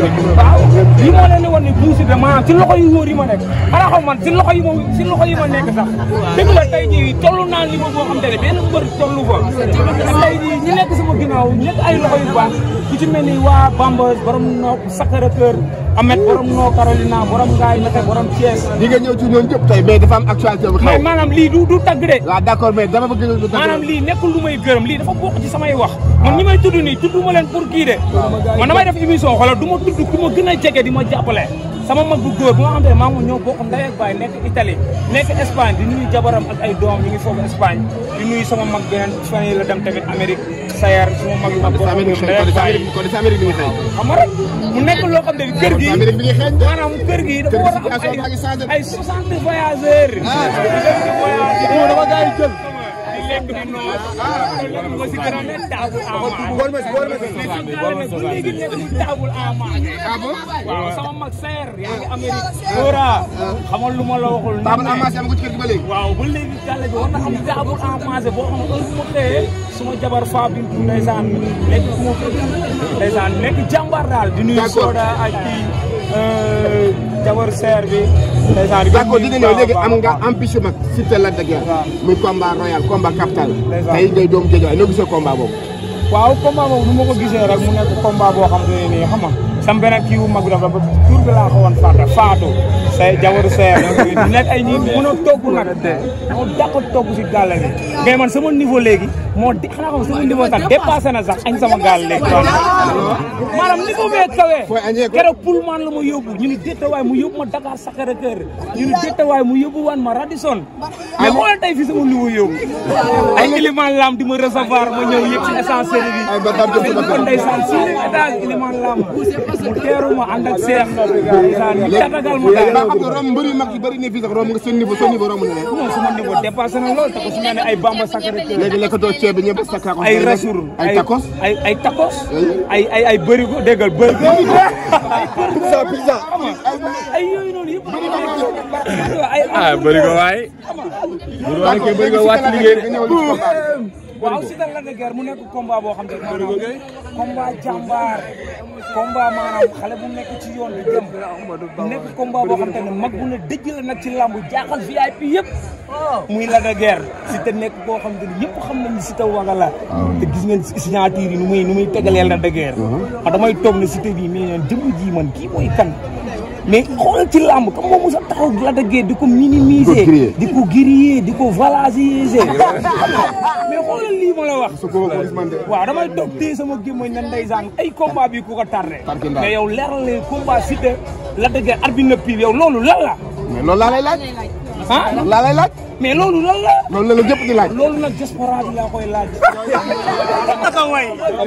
waaw lii moo leen di wan ne Bou Siteu maanaam ci loxo yu wóor yi ma nekk xanaa xam man ci loxo yi ma ci loxo yi ma nekk sax dëgg la tey jii toll naa li ma boo xam te ne benn mbër tollu fa te tey jii ñi nekk sama ginnaaw nekk ay loxo yu baax ku ci mel ni waa Bambas borom noo Sacré-Cœur Amet borom noo Carolina borom Ngaay Mete borom Thiès di nga ñëw ci ñoom ñëpp tey mais dafa am actualité bu mais xew. maanaam lii du du tagg de waaw d'accord mais dama bëgg lu maanaam lii nekkul lu may gërëm lii dafa bokk ci samay wax man ñi may tudd nii tudd ma leen pour kii de man damay def émission xoolal du ma tudd ku ma gën a jege di ma jàppale sama mag bu góor bu nga xam ne maa ngi ñoo bokk ndey ak baay nekk Italie nekk Espagne di nuyu jabaram ak ay doom ñu ngi foofu Espagne di nuyu sama mag beneen fan yi la dem tamit Amérique Sayar sama mag mag borom ndey ak baay kon ci Amérique bi nga xëy. xam nga rek mu nekk loo xam ne kër gi Amérique bi nga xëy. maanaam kër gi dafa war a am situation baa ngi changé. ay ay 60 voyageurs. ah dama gars yi jël. di lekk di noos. loolu moo si gën a ne taabul amaat. bool ma si bool ma si. mais su léegi nekk ci taabul amaat. ah bon. waaw sama mag seer yaa ngi Amérique. Dora xamal lu ma la waxul. Taabal amaas am ko ci kër gi ba léegi. waaw ba léegi jàlle bi war na am taabul amaat boo xam ne heure bu ma xëyee suma jabar fa bintu ndeysaan nekk ku ma ndeysaan nekk jàmbaar daal di nuyu D'accord. Soda ak kii jabar seer bi ndeysaan d'accord di nga ñëw léegi am nga ambition mag Siteu Lac de Guiers. muy combat royal combat capital. Ndeysaan. tey ngay doomu Guédiawaye noo gisee combat boobu. waaw combat boobu nu ma ko gisee rek mu nekk combat boo xam te ne nii xam nga sam beneen kii wu mag bi dafa ba tur bi laa ko woon fàtte faatu say jawaru seer di nekk ay ñi mën a togg nag moo dàq togg si gàll bi mais man sama niveau léegi moo di xanaa xam sama niveau sax dépassé na sax añ sama gàll léegi maanaam niveau bee kawee Fooy añee ko. keroog Pullman la ma yóbbu ñu ni déttawaay mu yóbbu ma Dakar Sacré-Cœur ñu ni déttawaay mu yóbbu waan ma Radisson mais xoolal tey fi sama niveau yóbbu ay Elimane Lam di ma recevoir ma ñëw yëg ci ascenseur bi ay ba dam jëm ci dañ ko bakkan. ndeysaan si étage Elimane Lam mu teeru ma ànd ak Seex ndeysaan tatagal ma léegi daal ba xam nga romb mbër yu mag yu bëri ne fii sax romb nga seen niveau seen niveau romb na leen. non sama niveau dépassé na lool te ko su mel ne ay Bamba Sacré-Cœur léegi lekkatoo ceeb bi ñëpp sa tacos. ay rasour ay tacos. ay ay tacos ay ay ay bërigo déggal bërigo pizza pizza. ay yooyu noonu yëpp ay ah bëri ko waay. bu doon rek bëri ko wàcc liggéey. waaw Siteu Lac de Guiers mu nekk combat boo xam ne maanaam combat jàmbaar combat maanaam xale bu nekk ci yoon bi dem mu nekk combat boo xam te ne mag bu ne dëj la nag ci làmb jaaxal VIP yëpp muy Lac de Guiers Siteu nekk boo xam te ne ñëpp xam nañu Siteu waga la te gis ngeen signature yi nu muy nu muy tegaleel Lac de Guiers a damay toog ne Siteu bii mais ñoon jëmm ji man kii mooy kan mais xoolal ci làmb kam moom mos a taxaw Lac de Guiers di ko minimiser griller. di ko griller di ko valoriser mais xoolal lii ma la wax su ko gis man de. waaw damay toog téye sama gémmañ na ndeysaan ay combat bi ku ko tardé Tardé ndaw. mais yow leer na leen combat Siteu Lac de Guiers arbitre na pire yow loolu lan la mais loolu laa lay laaj. ah laa lay laaj. mais loolu lan la loolu la la ñëpp di laaj. loolu nag diaspora bi laa koy laaj naka way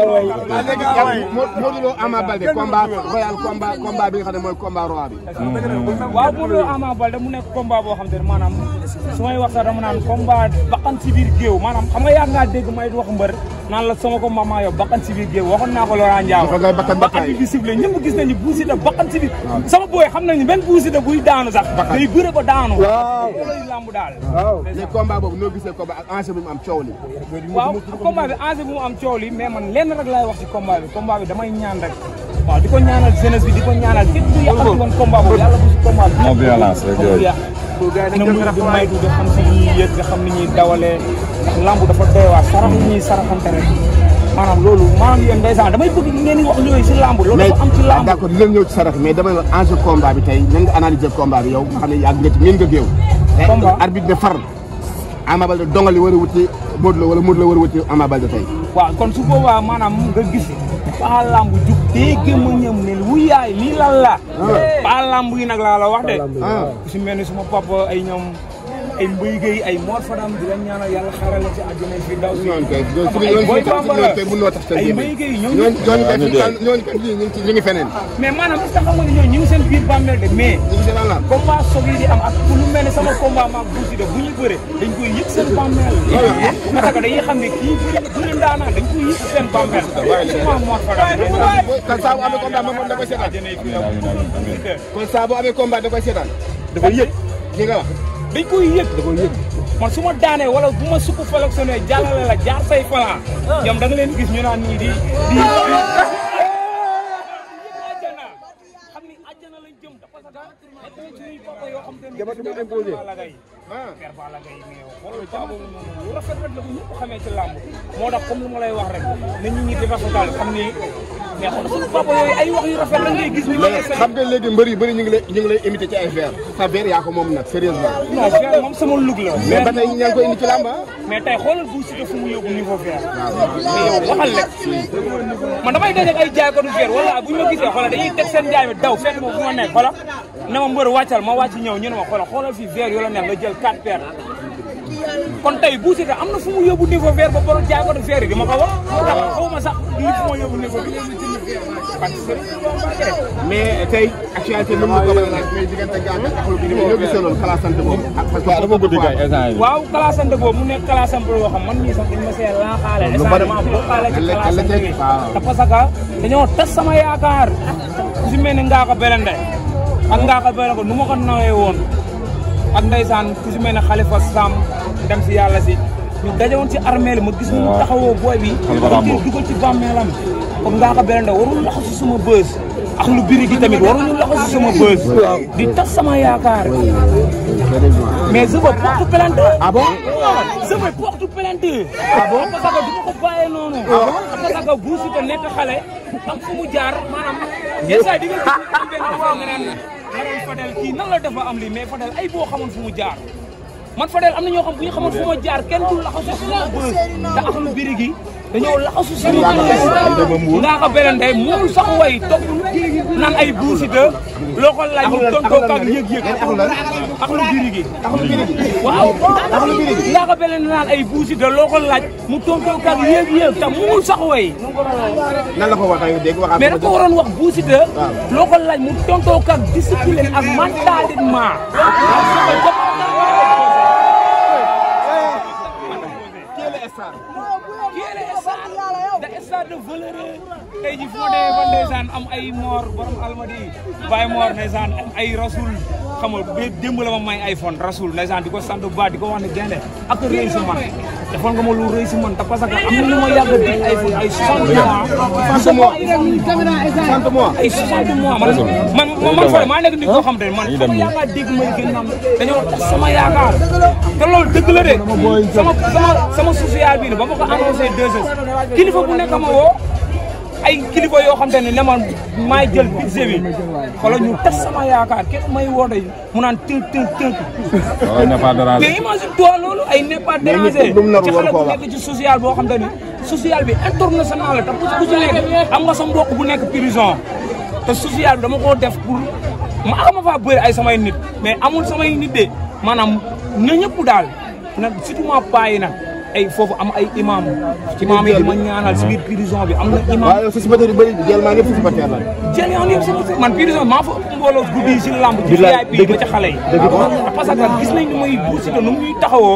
Modou Lo Ama Baldé combat royal combat combat bi nga xam ne mooy combat roi bi. waaw Modou Lo Ama Baldé mu nekk combat boo xam te ne maanaam su may wax sax dama naan combat bakkan si biir géew maanaam xam nga yàgg ngaa dégg may wax mbër naan la sama combat maa yow bakkan si biir géew waxoon naa ko Laurent Ndiago Dafa ngay bakkan ba bakkan yi. at bi ciblé ñëpp gis nañu Bou Siteu bakkan si biir sama booy xam nañu benn Bou Siteu buy daanu sax day bëre ba daanu loolu lamb daal mais combat boobu noo gisee combat ak enjeu bi mu am coow li. waaw combat bi enjeu bu mu am coow li mais man lenn rek laay wax ci combat bi combat bi damay ñaan rek waaw di ko ñaanal jeunesse bi di ko ñaanal képp ku yàqal ci woon combat boobu yàlla bu si combat bi non violence rek yooyu. na muy di maytu di xam si ñuy yëg nga xam ni ñuy dawalee ndax lamb dafa doy waar sarax yi ñuy saraxante rek maanaam loolu maanaam yéen ndeysaan damay bëgg ngeen di wax yooyu si lamb loolu mais dafa am ci lamb d'accord dinañ ñëw ci sarax mais damay wax enjeu combat bi tey nan nga analyser combat bi yow nga xam ne yàgg nga ci miin nga géew. Combat. arbitre ne far Ama Baldé dongali war a wuti Modou Lo wala Modou Lo war a wuti Ama Baldé tey. waaw kon su boobaa maanaam nga gis paa lamb jug dégg ma ñëm ne wu yaay lii lan la paa lamb yi nag laa la wax de ah ku si mel ni suma papa ay ñoom ay mbéy gay ay Mor Fadam di la ñaanal yàlla xaaral la ci àjjana fi daw si ñooñu kay ñooñu xam suñu ay ñooñu boy suñu bambara ñooñu kay mënoo tax seen ay gémmiñ. mbéy gay ñoom ñooñu ñooñu kay ñu suñu taal ñooñu kay ñii ñu ngi ci ñu ngi feneen. mais maanaam est-ce que xam nga ne ñooñu ñu ngi seen biir bàmmeel de mais ñu ngi seen àll. combat soog yi di am ak ku lu mel ne sama combat maag Bou Siteu bu ñu bëre dañ koy yëg seen bàmmeel parce que dañuy xam ne kii bu leen daanaan dañ koy yëg seen bàmmeel suma Mor Fadam kon saa bu amee combat moom da koy seetaan. àjjana yi fi daw kon saa bu amee combat da koy seetaan. da koy yëg li nga wax. dañ koy yëg da koy yëg man su ma daanee wala bu ma sukk sélectionné jàllale la jaar say falan ñoom da nga leen gis ñu naan nii di di ñoom dafa sa nekk nañ suñuy papa yoo xam te ne Jabatu mu imposé. Balla Gaye ah Père Balla Gaye mais yow xoolal paa boobu noonu lu rafet rek la ko ñëpp xamee ci làmb moo tax comme lu ma lay wax rek na ñu ñi di rafetal xam ni mais xool suñu papa yooyu ay wax yu rafet la ngay gis ni ma mais xam nga léegi mbër yu bëri ñu ngi lay ñu ngi lay imité ci ay verre sa verre yaa ko moom nag sérieusement non Père moom sama lug la mais ba tey ñaa ngi koy indi ci làmb ah mais tey xoolal bu si fu mu yóbbu niveau Père mais yow waxal rek man damay dajeeg ay jaay ko du Père wala bu ñu ma gisee xoolal dañuy teg seen jaay mi daw fekk ma fu ma nekk xoolal na ma mbër wàccal ma wàcc ñëw ñu ne ma xoolal xoolal fii Père yoo la neex nga jël 4 paires kon tey bu si am na fu mu yóbbu niveau Père ba borom jaay ko du Père yi di ma ko wax xaw ma sax lii fu ma yóbbu niveau bi parce que mais tey actualité nu mu ko mën a laaj mais diggante gàncax ak lu bi ñoo gisee loolu xalaat sant boobu ak parce que waaw dafa guddi kay instant yi. waaw classante boobu mu nekk classante boo xam man mii sax dañ ma see laaxaale Lu bari- essentiellement boo xaale ci Lekk- classante bi lekk- waaw. te parce que dañoo tas sama yaakaar ku si mel ni Ngaaka Belende ak Ngaaka Belende nu ma ko nawee woon ak ndeysaan ku si mel ne Khalifa Sam dem si yàlla si ñu dajewoon ci armée li ma gis mu taxawoo booy bi Khalifa dañ Rambo. koy dugal ci bàmmeelam kon Ngaaka Belende warul laxasu si sama bës ak lu biri gi tamit waruñu laxasu si sama bës di tas sama yaakaar mais je veux porte plainte ah bon je veux porte plainte ah bon parce que du ma ko bàyyee noonu parce que bu Siteu nekk xale am fu mu jaar maanaam yenn saa yi di nga gis am benn affaire nga naan nga naan Fadel kii nan la dafa am lii mais Fadel ay boo xamoon fu mu jaar man Fadel am na ñoo xam bu ñu xamoon fu ma jaar kenn du laxasu si sama bës te ak lu biri gi dañoo laxasu si sama bës ngaa ko beneen day moom sax way topp naan ay Bu Siteu loo ko laaj mu tontoo kaag yëg-yëg ak lu biri gi waaw ngaa ko beneen naan ay Bu Siteu loo ko laaj mu tontoo kaag yëg-yëg te muul sax way nan la ko waxee dégg waxaat mais dafa waroon wax Bu Siteu loo ko laaj mu tontoo kaag discipline ak mentalement Qui est le star kii la stade da stade de valeur tey ji fu ma demee ba ndeysaan am ay moor borom almadi Baye Mor ndeysaan am ay rasul xam nga ba démb la ma may iPhone rasul ndeysaan di ko sant bu baax di ko wax ne gaynde ak rëy si man defoon nga ma lu rëy si man te parce que am na lu ma yàgg a dig iPhone ay 60 mois 60 mois ay 60 mois man man man fooy maa nekk nit koo xam te ne man Ñu dem sama nii. yaakaar dégg may gën am dañoo tas sama yaakaar te loolu dëgg la de sama sama sama social bi ne ba ma ko annoncé deux heures kilifa bu nekk ma woo ay kilifa yoo xam te ne ne man maay jël budget bi xoolal ñu tas sama yaakaar kenn may woo de mu naan tënk tënk tënk waaw n'est pas dérange. mais imagine toi loolu ay n'est pas Mais nit dérangé lu mu narul ci war xale koo bu wax. nekk ci social boo xam te ni social bi international la te ku ku ci nekk am nga sa mbokk bu nekk prison te social bi dama koo def pour ma ama faa bëri ay samay nit mais amul samay nit de maanaam na ñëpp daal nag surtout ma paa yi nag ay foofu am ay imam imam yi di ma ñaanal si biir prison bi am na imam waaw yow si supporter yu bëri jël maa ngi fi supporter la jël yoon yëpp sama man prison maa fa ëpp mbooloo guddi yi si lamb ci Bilaay, VIP ba ca xale yi parce que gis nañ ni muy buusi te nu mu ñuy taxawoo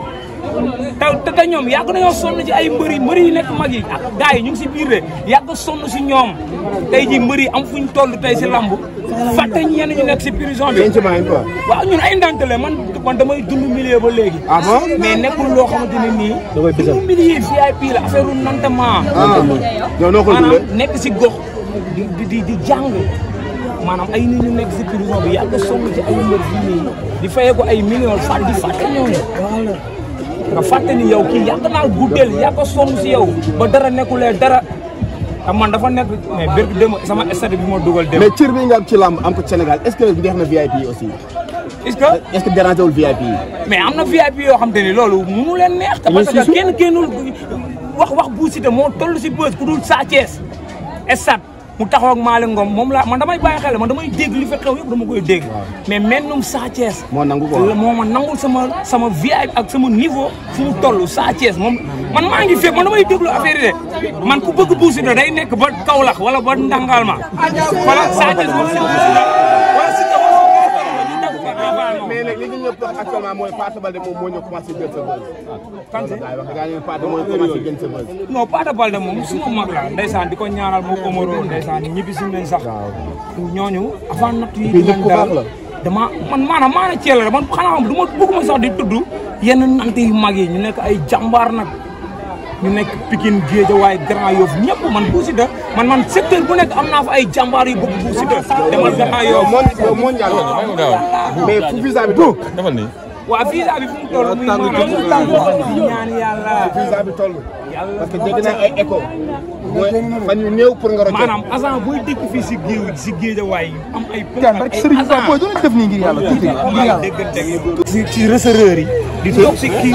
te te ñoom yàgg nañoo sonn ci ay mbëri mbëri yi nekk mag yi ak gars yi ñu ngi si biir de yàgg sonn si ñoom tey ji mbëri am fuñ toll tey si lamb fàtte ñenn ñu nekk si prison bi yéen ci maa ngi quoi waaw ñun ay ndantale man man damay dund milieu ba léegi ah bon mais nekkul loo xamante ne nii dund milieu VIP la affaire u nantement ah yow noo ko maanaam dundee nekk si gox di di di di jàng maanaam ay nit ñu nekk si prison bi yàgg sonn ci ay mbër fii nii di fayee ko ay millions fàtt di fàtte ñooñu nga fàtte ni yow kii yàgg naa guddeel yàgg sonn si yow ba dara nekkulee dara te man dafa nekk mais bér dem sama stade bi ma dugal dem mais cër bi nga am ci làmb am ko ci Sénégal est-ce que neex na VIP yi aussi est-ce que est-ce que dérangé wul VIP yi mais am na VIP yoo xam te ni loolu munu leen neex te parce que kenn kennul wax wax Bou Siteu moo toll si bës ku dul Sa Thiès stade mu taxaw ak Malick Ngom moom laa man damay bàyyi xel man damay dégg li fa xew yëpp dama koy dégg mais mennum Sa Thiès moo nangu la quoi moo ma nangul sama sama VIP ak sama niveau fu mu toll Sa Thiès moom man maa ngi fépp man damay déglu affaire yi de man ku bëgg Bou Siteu day nekk ba Kaolack wala ba Ndangal ma wala Sa Thiès moom si Bou Siteu wala si Kaolack ñu dagg fa avant mais nag li ñu ñëpp wax actuellement mooy Pathé Baldé moom moo ñëw commencé jël sa buzz kan si gars yi wax gars yi Pathé mooy commencé jël sa buzz non Pathé Baldé moom suma mag la ndeysaan di ko ñaanal moo Omaro ndeysaan ñibbi si nañ sax ñooñu avant natt yi Kii di nit leen ku baax dal la. dama man maanaam maana ceel la man xanaa xam du ma bëgguma sax di tudd yenn nant yu mag yi ñu nekk ay jàmbaar nag ñu nekk Pikine Guédiawaye Grand Yoff ñëpp man Bou Siteu man man secteur bu nekk am naa fa ay jàmbaar yu bëgg Bou Siteu demal Grand yow Yoff mon yow mondial mais fu visa bi toll defal nii waa visa bi fu mu toll muy maanaam di ñaan yàlla visa bi toll yàlla parce que dégg naa ay écho mooy fan yu néew pour nga rocce maanaam agent booy dëkk fii si géew si Guédiawaye am ay Tidiane barke Serigne Ba booy doon def nii ngir yàlla tuuti ngir yàlla. si ci receveur yi di toog si kii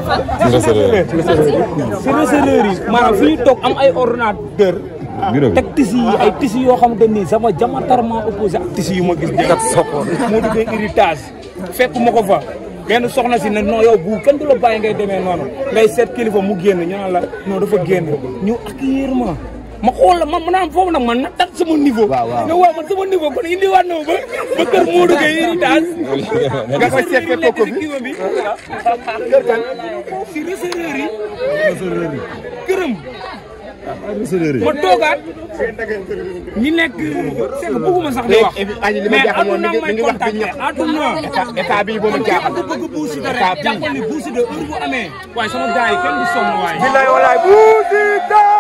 si receveur yi maanaam fi ñu toog am ay ordinateur bureau bi teg tisi yi ay tisi yoo xamante ni sama diamétralement opposé ak tisi yu ma gis kat sokkoon moo duggee héritage fekk ma ko fa benn soxna si ne non yow bu kenn du la bàyyi ngay demee noonu ngay seet kilifa mu génn ñu naan la non dafa génn ñu accueillir ma ma xool la man ma naan foofu nag man na tat sama niveau ne waaw man sama niveau kon indiwaat na ma ba ba kër moo duggee héritage nga koy seet fekk ko bi kii bi kër kan si receveur yi këram ma toogaat ñi nekk c'est que bëgguma sax di wax et puis aji li ma jaaxal moom mi ngi mi ngi wax bi ñëpp àdduna état bi boo ma jaaxal ku bëgg Bou Siteu rek jàppal ni Bou Siteu heure bu amee waaye sama gars yi kenn du sonn waaye billaay walaay Bou Siteu.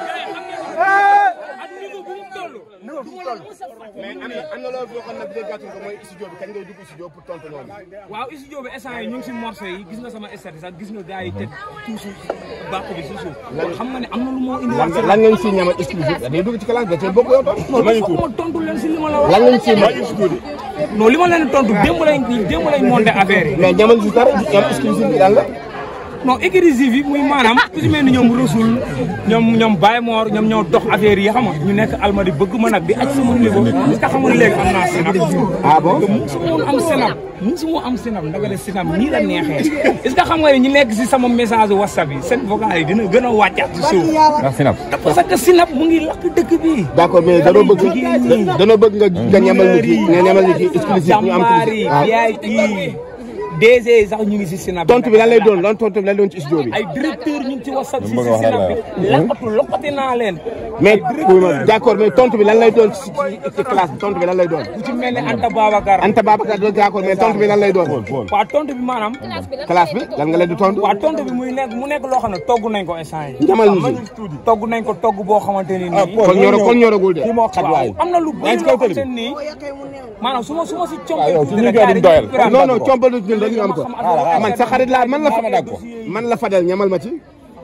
ak niveau bu mu toll mais am na am na loolu boo xam ne déggatul ko mooy studio bi kañ ngay dugg studio pour tontu loolu waaw studio bi instant yi ñu ngi si morceau yi gis nga sama estati sax gis nga gars yi teg tuusu bàq bi si suuf kon xam nga ne am na lu moo indi lan lan ngeen siy ñamal exclusif day dugg ci classe da cee bokk yow tam non foog ma tontu leen si li ma la wax lan ngeen siy ñamal non li ma leen tontu démb lañ démb lañ monté affaire yi mais ñamal si dara ñam exclusif bi lan la non écrisif yi muy maanaam ku si mel ni ñoom Rasoul ñoom ñoom Baye Mor ñoom ñoo dox affaire yi xam nga ñu nekk almadi bëgg ma nag di aj sama niveau parce que xam nga léegi am naa sinap ah bon te mu su ma woon am sinap mu su ma am sinap ndaga de sinap nii la neexee est-ce que xam nga ne ñi nekk si sama message whatsapp yi seen vocal yi dina gën a wàccaat si suuf ndax sinap parce que sinap mu ngi lakk dëkk bi d'accord mais danoo bëgg danoo bëgg nga nga ñamal nit yi nga ñamal nit yi exclusif ñu am jàmbaar yi ah VIP DG yi sax ñu ngi si sinap tontu bi lan lay doon lan tontu bi lan lay doon ci studio bi ay directeur ñu ngi ci whatsapp si bëgg si a wax sinap la bi lakkatu lokkati naa leen mais d'accord mais tontu bi lan lay doon ci ci classe bi tontu bi lan lay doon ku ci mel ne Anta Babacar Anta Babacar d'accord mais tontu bi lan lay doon waa tontu bi maanaam classe bi lan nga leen di tontu waa tontu bi muy nekk mu nekk loo xam ne togg nañ ko instant yi ñamal nit yi togg nañ ko togg boo xamante ni nii kon ñoro kon ñoragul de waaw am na lu bëri loo xamante ni maanaam su ma su ma si compé yow ci ñu koy doyal. non non combalu ñun dañu am ko man sa xarit laa man la fa man la fadel ñamal ma ci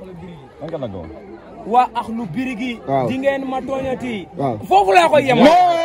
man ka nag waa ax lu birigi Waaw. di ngeen ma tooñati Waaw. foofu laa koy yemal non